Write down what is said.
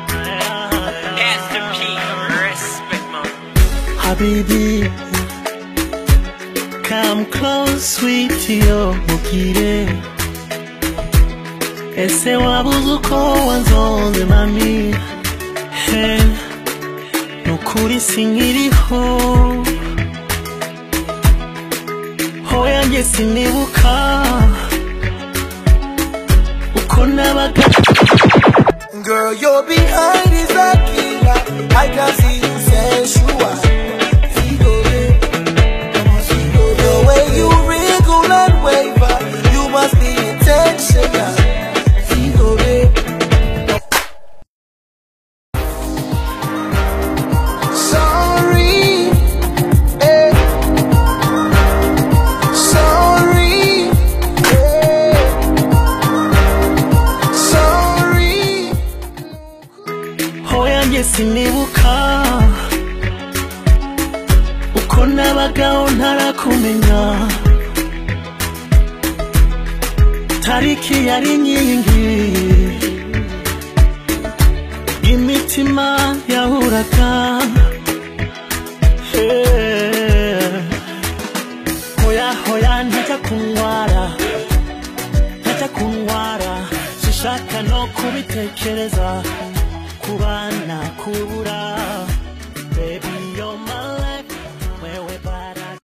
That's the P. Respect, man. Habibi, come close, sweetie, yo, mukire. Ese wabuze uko wanzonze mami He, nukuri sinkiriho Hoya njye sinibuka Uko nabaga Girl, your behind is a killer. I can see you sensual. Figure, come on, figure. The way you wriggle and waver, you must be intentional. Figure. Sorry, eh. Sorry, eh. Sorry. hoya njye sinibuka uko nabagaho ntarakumenya tariki yari nyingi imitima yahuraga Eh, hoya hoya ntajya kunyara ntajya kunyara sishaka no kubitekereza kubana kubura